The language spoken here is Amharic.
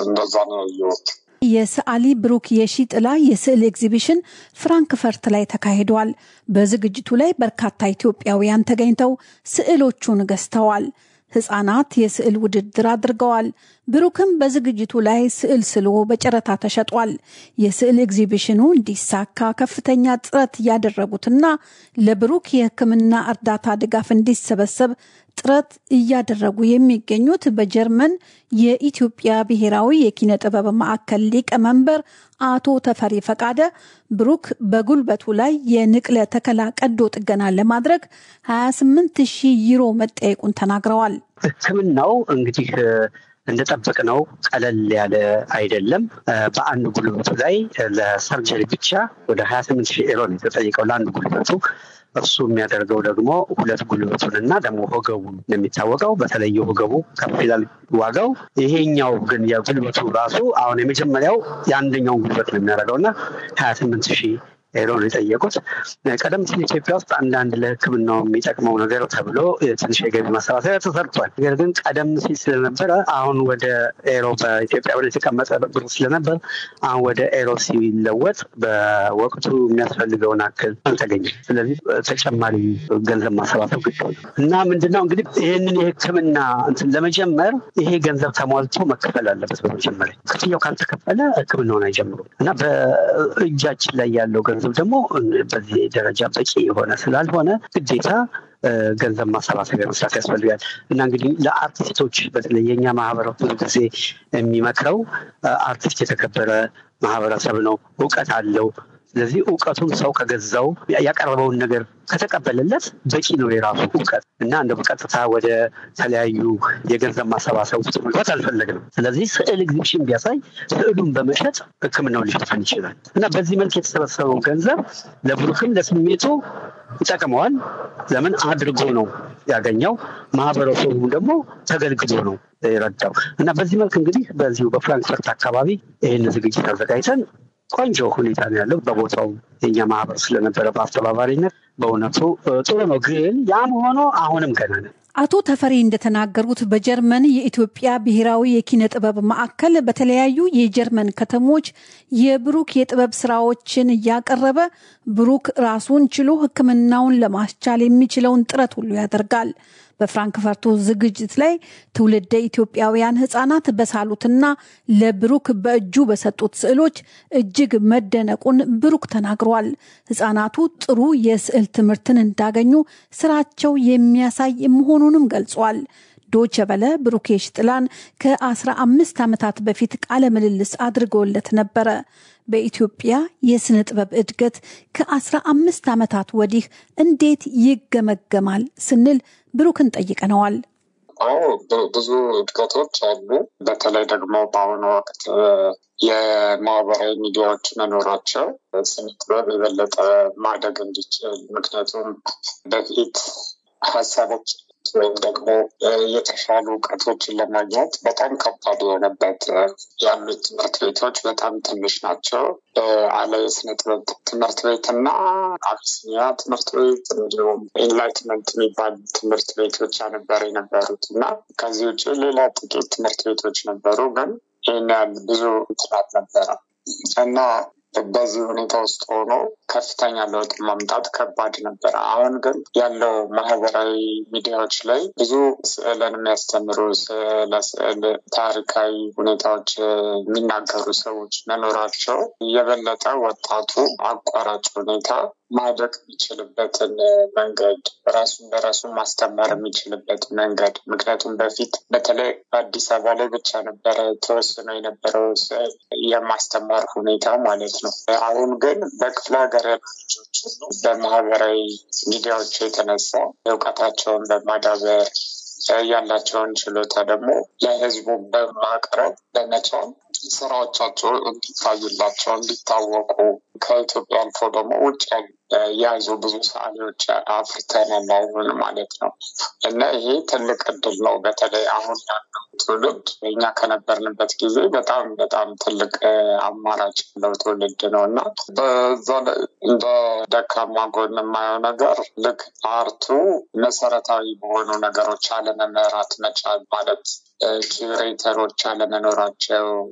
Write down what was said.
እንደዛ ነው ያየሁት። የሰዓሊ ብሩክ የሺ ጥላ የስዕል ኤግዚቢሽን ፍራንክፈርት ላይ ተካሂዷል። በዝግጅቱ ላይ በርካታ ኢትዮጵያውያን ተገኝተው ስዕሎቹን ገዝተዋል። ህጻናት የስዕል ውድድር አድርገዋል። ብሩክም በዝግጅቱ ላይ ስዕል ስሎ በጨረታ ተሸጧል። የስዕል ኤግዚቢሽኑ እንዲሳካ ከፍተኛ ጥረት ያደረጉትና ለብሩክ የሕክምና እርዳታ ድጋፍ እንዲሰበሰብ ጥረት እያደረጉ የሚገኙት በጀርመን የኢትዮጵያ ብሔራዊ የኪነ ጥበብ ማዕከል ሊቀመንበር አቶ ተፈሪ ፈቃደ ብሩክ በጉልበቱ ላይ የንቅለ ተከላ ቀዶ ጥገና ለማድረግ 28 ሺህ ዩሮ መጠየቁን ተናግረዋል። ሕክምናው እንግዲህ እንደጠበቅነው ቀለል ያለ አይደለም። በአንድ ጉልበቱ ላይ ለሰርጀሪ ብቻ ወደ 28 ሺህ ዩሮ ነው የተጠየቀው ለአንድ ጉልበቱ። እሱ የሚያደርገው ደግሞ ሁለት ጉልበቱን እና ደግሞ ወገቡን ነው የሚታወቀው። በተለይ ወገቡ ከፍ ይላል ዋጋው። ይሄኛው ግን የጉልበቱ ራሱ አሁን የመጀመሪያው የአንደኛውን ጉልበት ነው የሚያደርገው እና ሀያ ስምንት ሺህ ሄሮ ነው የጠየቁት። ቀደም ሲል ኢትዮጵያ ውስጥ አንዳንድ ለሕክምናው የሚጠቅመው ነገር ተብሎ ትንሽ የገቢ ማሰባሰቢያ ተሰርቷል። ነገር ግን ቀደም ሲል ስለነበረ አሁን ወደ ኤሮ በኢትዮጵያ ወደ የተቀመጠ ብር ስለነበር አሁን ወደ ኤሮ ሲለወጥ በወቅቱ የሚያስፈልገውን አክል አልተገኘም። ስለዚህ ተጨማሪ ገንዘብ ማሰባሰብ ግድ እና ምንድነው እንግዲህ ይህንን የሕክምና እንትን ለመጀመር ይሄ ገንዘብ ተሟልቶ መከፈል አለበት። በመጀመሪያ ክፍያው ካልተከፈለ ሕክምናውን አይጀምሩም እና በእጃችን ላይ ያለው ገንዘብ ደግሞ በዚህ ደረጃ በቂ የሆነ ስላልሆነ ግዴታ ገንዘብ ማሰባሰቢያ መስራት ያስፈልጋል እና እንግዲህ ለአርቲስቶች በተለይ የኛ ማህበረሰብ ብዙ ጊዜ የሚመክረው አርቲስት የተከበረ ማህበረሰብ ነው፣ እውቀት አለው። ስለዚህ እውቀቱን ሰው ከገዛው ያቀረበውን ነገር ከተቀበለለት በቂ ነው የራሱ እውቀት እና እንደ በቀጥታ ወደ ተለያዩ የገንዘብ ማሰባሰብ ውስጥ መግባት አልፈለግንም። ስለዚህ ስዕል ኤግዚቢሽን ቢያሳይ ስዕሉን በመሸጥ ሕክምናውን ሊሸፈን ይችላል እና በዚህ መልክ የተሰበሰበው ገንዘብ ለብሩክም ለስሜቱ ይጠቅመዋል። ለምን አድርጎ ነው ያገኘው፣ ማህበረሰቡ ደግሞ ተገልግሎ ነው የረዳው እና በዚህ መልክ እንግዲህ በዚሁ በፍራንክፈርት አካባቢ ይህን ዝግጅት አዘጋጅተን ቆንጆ ሁኔታ ነው ያለው። በቦታው የኛ ማህበር ስለነበረ በአስተባባሪነት በእውነቱ ጥሩ ነው። ግን ያም ሆኖ አሁንም ገና ነን። አቶ ተፈሪ እንደተናገሩት በጀርመን የኢትዮጵያ ብሔራዊ የኪነ ጥበብ ማዕከል በተለያዩ የጀርመን ከተሞች የብሩክ የጥበብ ስራዎችን እያቀረበ ብሩክ ራሱን ችሎ ሕክምናውን ለማስቻል የሚችለውን ጥረት ሁሉ ያደርጋል። በፍራንክፈርቱ ዝግጅት ላይ ትውልደ ኢትዮጵያውያን ህጻናት በሳሉትና ለብሩክ በእጁ በሰጡት ስዕሎች እጅግ መደነቁን ብሩክ ተናግሯል። ህጻናቱ ጥሩ የስዕል ትምህርትን እንዳገኙ ስራቸው የሚያሳይ መሆኑንም ገልጿል። ዶቸ በለ ብሩኬሽ ጥላን ከ15 ዓመታት በፊት ቃለ ምልልስ አድርገውለት ነበረ። በኢትዮጵያ የስነ ጥበብ እድገት ከ15 ዓመታት ወዲህ እንዴት ይገመገማል ስንል ብሩክን ጠይቀነዋል። አዎ ብዙ እድገቶች አሉ። በተለይ ደግሞ በአሁኑ ወቅት የማህበራዊ ሚዲያዎች መኖራቸው ስነ ጥበብ የበለጠ ማደግ እንዲችል ምክንያቱም በፊት ሀሳቦች ወይም ደግሞ የተሻሉ እውቀቶችን ለማግኘት በጣም ከባድ የሆነበት ያሉት ትምህርት ቤቶች በጣም ትንሽ ናቸው። አለ የስነ ጥበብ ትምህርት ቤት እና አቢሲኒያ ትምህርት ቤት እንዲሁም ኢንላይትመንት የሚባሉ ትምህርት ቤት ብቻ ነበር የነበሩት እና ከዚህ ውጭ ሌላ ጥቂት ትምህርት ቤቶች ነበሩ፣ ግን ይህን ያህል ብዙ ጥናት ነበረ እና በዚህ ሁኔታ ውስጥ ሆኖ ከፍተኛ ለውጥ ማምጣት ከባድ ነበረ። አሁን ግን ያለው ማህበራዊ ሚዲያዎች ላይ ብዙ ስዕልን የሚያስተምሩ ለስዕል ታሪካዊ ሁኔታዎች የሚናገሩ ሰዎች መኖራቸው የበለጠ ወጣቱ አቋራጭ ሁኔታ ማደግ የሚችልበትን መንገድ ራሱን በራሱ ማስተማር የሚችልበት መንገድ ምክንያቱም በፊት በተለይ በአዲስ አበባ ላይ ብቻ ነበረ ተወስኖ የነበረው ስዕል የማስተማር ሁኔታ ማለት ነው። አሁን ግን በክፍለ ሀገር ያሉ ልጆች ሁሉ በማህበራዊ ሚዲያዎች የተነሳ እውቀታቸውን በማዳበር ያላቸውን ችሎታ ደግሞ ለህዝቡ በማቅረብ በመቻል ስራዎቻቸው እንዲታዩላቸው እንዲታወቁ ከኢትዮጵያ አልፎ ደግሞ ውጭ ያዙ ብዙ ሰዓሊዎች አፍርተናል አሁን ማለት ነው እና ይሄ ትልቅ እድል ነው። በተለይ አሁን ያለው ትውልድ እኛ ከነበርንበት ጊዜ በጣም በጣም ትልቅ አማራጭ ያለው ትውልድ ነው እና በዛ ላይ እንደ ደካማ ጎን የማየው ነገር ልክ አርቱ መሰረታዊ በሆኑ ነገሮች አለመመራት መቻል ማለት ኪሬተሮች አለመኖራቸው